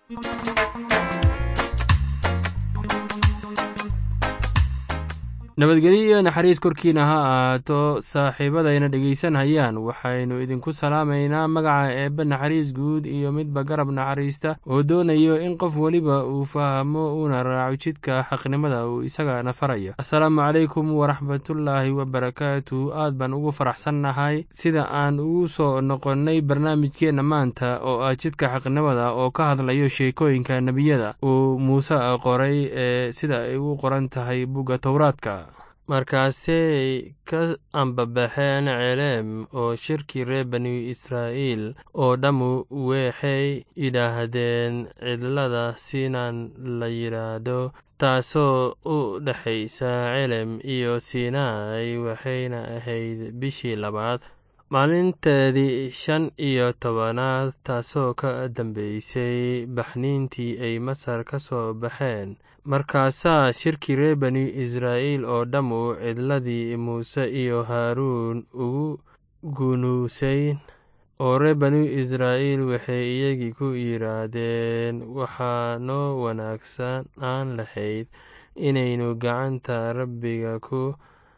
nabadgelyo iyo naxariis korkiina ha ahaato saaxiibadayna dhegaysanhayaan waxaynu idinku salaamaynaa magaca eebbe naxariis guud iyo midba garab naxariista oo doonayo in qof weliba uu fahmo uuna raaco jidka xaqnimada uu isagana farayo assalaamu calaykum waraxmatullaahi wabarakaatu aad baan ugu faraxsannahay sida aan ugu soo noqonnay barnaamijkeenna maanta oo ah jidka xaqnimada oo ka hadlayo sheekooyinka nebiyada uu muuse qoray ee sida ay u qoran tahay bugga towraadka markaasay ka ambabaxeen celeem oo shirkii reer bani israa'iil oo dhammu waxay yidhaahdeen cidlada sinaan la yidhaahdo taasoo u dhexaysa celem iyo sinai waxayna ahayd bishii labaad maalinteedii shan iyo tobanaad taasoo ka dambeysay baxniintii ay masar ka soo baxeen markaasaa shirkii reer bani israa'iil oo dhammu cidladii muuse iyo haaruun ugu gunuusayn oo reer bani israa'iil waxay iyagii ku yidhaahdeen waxaa noo wanaagsanaan lahayd inaynu gacanta rabbiga ku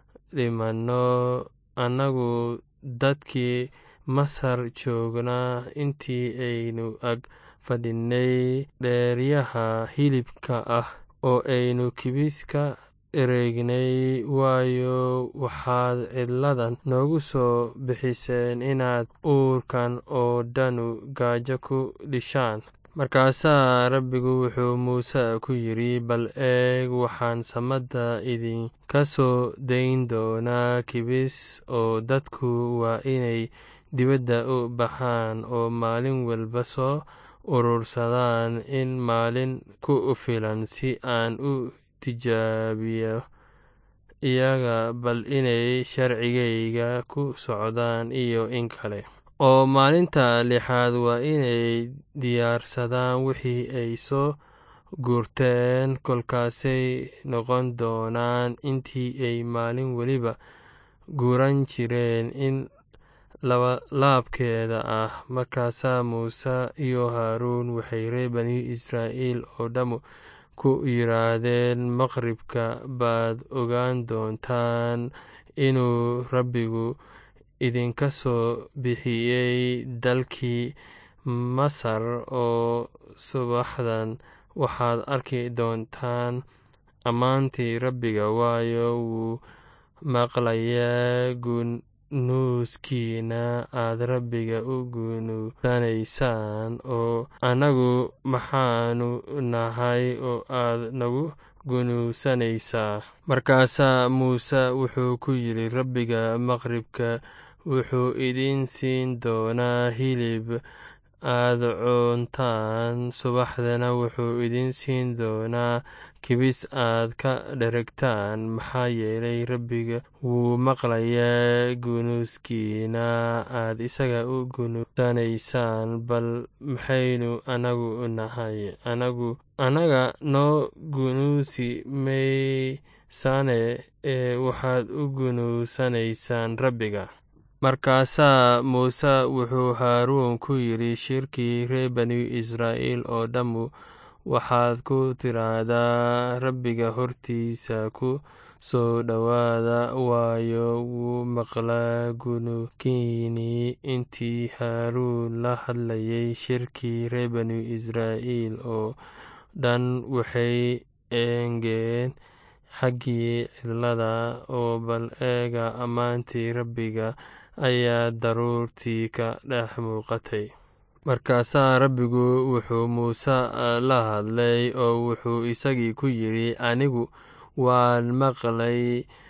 dhimanno annagu dadkii masar joognaa intii aynu ag fadhinay dheeryaha hilibka ah oo aynu kibiska ereegnay waayo waxaad cidladan noogu soo bixiseen inaad uurkan oo dhanu gaajo ku dhishaan markaasaa rabbigu wuxuu muuse ku yidhi bal eeg waxaan samada idinka soo dayn doonaa kibis oo dadku waa inay dibadda u baxaan oo maalin walba soo urursadaan in maalin ku filan si aan u tijaabiyo iyaga bal inay sharcigayga ku socdaan iyo in kale oo maalinta lixaad waa inay diyaarsadaan wixii ay soo guurteen kolkaasay noqon doonaan intii ay maalin weliba guuran jireen in labalaabkeeda ah markaasaa muuse iyo haaruun waxay reer bani israa'iil oo dhammu ku yidhaahdeen maqribka baad ogaan doontaan inuu rabbigu idinka soo bixiyey dalkii masar oo subaxdan waxaad arki doontaan ammaantii rabbiga waayo wuu maqlayaa gunuuskiina aad rabbiga u gunuusanaysaan oo annagu maxaanu nahay oo aad nagu gunuusanaysaa markaasaa muuse wuxuu ku yidhi rabbiga maqribka wuxuu idin siin doonaa hilib aad cuntaan subaxdana wuxuu idin siin doonaa kibis aad ka dheregtaan maxaa yeelay rabbiga wuu maqlayaa gunuuskiina aad isaga u gunuusanaysaan bal maxaynu anagu nahay anagu annaga noo gunuusi maysane ee waxaad u gunuusanaysaan rabbiga markaasaa muuse wuxuu haaruun ku yidhi shirkii reer bani israa'iil oo dhammu waxaad ku tiraahdaa rabbiga hortiisa ku soo dhowaada waayo wuu maqlaa gunukiinii intii haaruun la hadlayay shirkii reer bani israa'iil oo dhan waxay eegeen xaggii cidlada oo bal eega ammaantii rabbiga ayaa daruurtii ka dhex muuqatay markaasaa rabbigu wuxuu muuse la hadlay oo wuxuu isagii ku yidhi anigu waan maqlay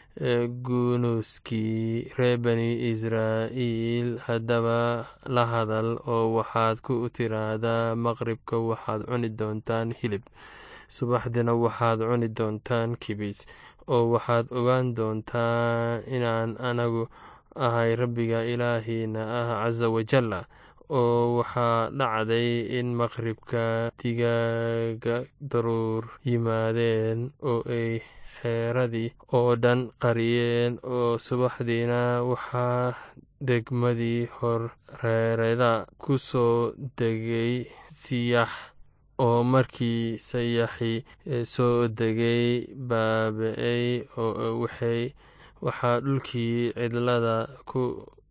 gunuuskii reer bani israa'iil haddaba la hadal oo waxaad ku tiraahdaa maqribka waxaad cuni doontaan hilib subaxdina waxaad cuni doontaan kibis oo waxaad ogaan doontaan inaan anagu ahay rabbiga ilaahiina ah casa wajalla oo waxaa dhacday in maqribka digaaga daruur yimaadeen oo ay xeeradii oo dhan qariyeen oo subaxdiina waxaa degmadii horreerada ku soo degay siyax oo markii sayaxii soo degay baabi-ay oo waxaa dhulkii cidlada ku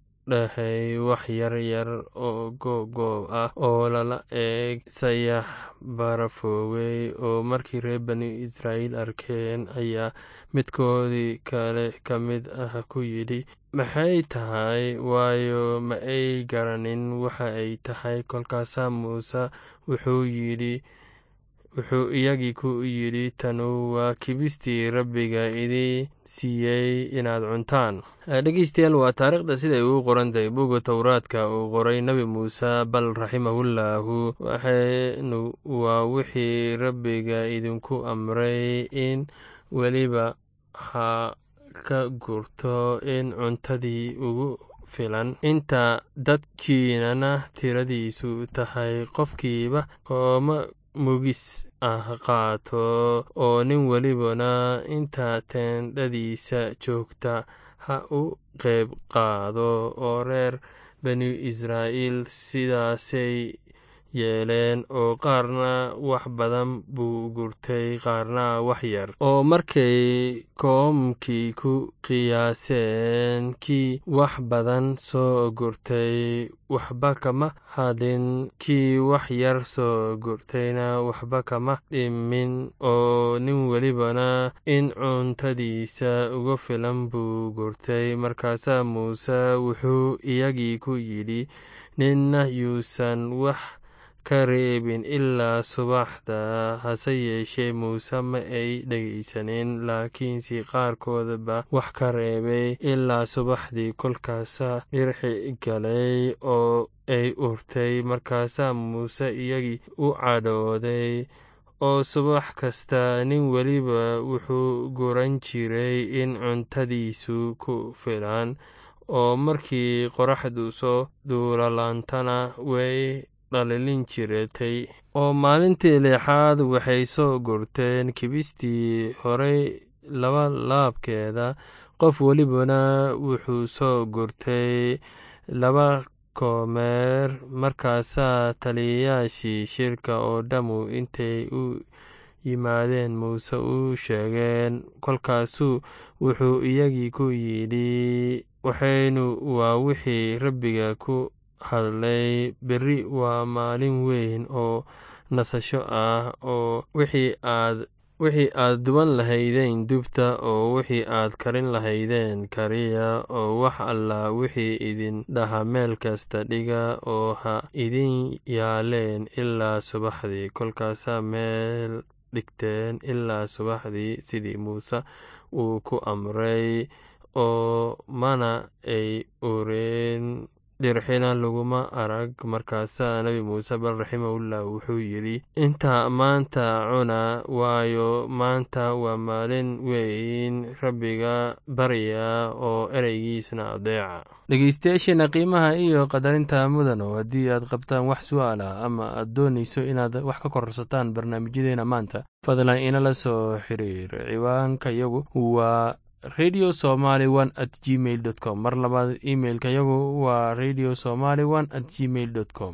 dhahay wax yar yar oo googoob ah oo lala eeg sayax barafoowey oo markii reer bani israa'iil arkeen ayaa midkoodii kale ka mid ah ku yidhi maxay tahay waayo ma ay garanin waxa ay tahay kolkaasaa muuse wuxuu yidhi wuxuu iyagii ku yidhi tanu waa kibistii rabbiga idii siiyey inaad cuntaan dhegeystayaal waa taariikhda siday ugu qorantahay buga towraadka uu qoray nebi muuse bal raximahullaahu waxaynu waa wixii rabbiga idinku amray in weliba ha ka gurto in cuntadii ugu filan inta dadkiinana tiradiisu tahay qofkiiba ooma mugis ah qaato oo nin welibana inta teendhadiisa joogta ha u qeyb qaado oo reer bani israa'iil sidaasay yeeleen oo qaarna wax badan buu gurtay qaarna wax yar oo markay koomkii ku qiyaaseen kii wax badan soo gurtay waxba kama hadin kii wax yar soo gurtayna waxba kama dhimin oo nin welibana in cuntadiisa uga filan buu gurtay markaasaa muuse wuxuu iyagii ku yidhi ninna yuusan wax ka reebin ilaa subaxda hase yeeshee muuse ma ay dhegaysanin laakiinse qaarkoodaba wax ka reebay ilaa subaxdii kolkaasaa dhirxi galay oo ay urtay markaasaa muuse iyagii u cadhooday oo subax kasta nin weliba wuxuu guran jiray in cuntadiisu ku filan oo markii qoraxdu soo duulalaantana way dhalilin jiratay oo maalintii leexaad waxay soo gurteen kibistii horey laba laabkeeda qof welibana wuxuu soo gurtay laba koomeer markaasaa taliyayaashii shirka oo dhammu intay u yimaadeen muuse u sheegeen kolkaasuu wuxuu iyagii ku yidhi waxaynu waa wixii rabbiga ku hadlay berri waa maalin weyn oo nasasho ah oo wixii aad wixii aad duban lahaydeen dubta oo wixii aad karin lahaydeen kariya oo wax alla wixii idin dhaha meel kasta dhiga oo ha idin yaaleen ilaa subaxdii kolkaasaa meel dhigteen ilaa subaxdii sidii muuse uu ku amray oo mana ay oreen dhirxina laguma arag markaasaa nebi muuse bal raximahullah wuxuu yidhi intaa maanta cuna waayo maanta waa maalin weyn rabbiga barya oo ereygiisna adeeca dhegeystayaasheena qiimaha iyo qadarinta mudano haddii aad qabtaan wax su-aal ah ama aad doonayso inaad wax ka kororsataan barnaamijyadeena maanta fadlan inala soo xiriir ciwaanka yagu waa radio somaly one at gmail dot com mar labaad imailka yagu waa radio somaly one at gmail dot com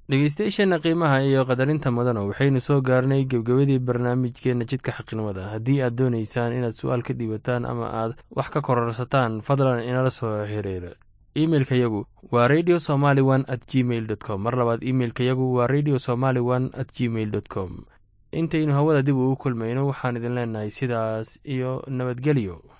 dhegeystayaasheenna qiimaha iyo qadarinta mudana waxaynu soo gaarnay gebgebadii barnaamijkeenna jidka xaqnimada haddii aad doonaysaan inaad su-aal ka dhiibataan ama aad wax ka kororsataan fadlan inala soo xiriira imeilka yagu waa radio somaly one at gmail dot com mar labaad imeilka yagu waa radio somaly one at gmail dot com intaynu hawada dib ugu kulmayno waxaan idin leenahay sidaas iyo nabadgelyo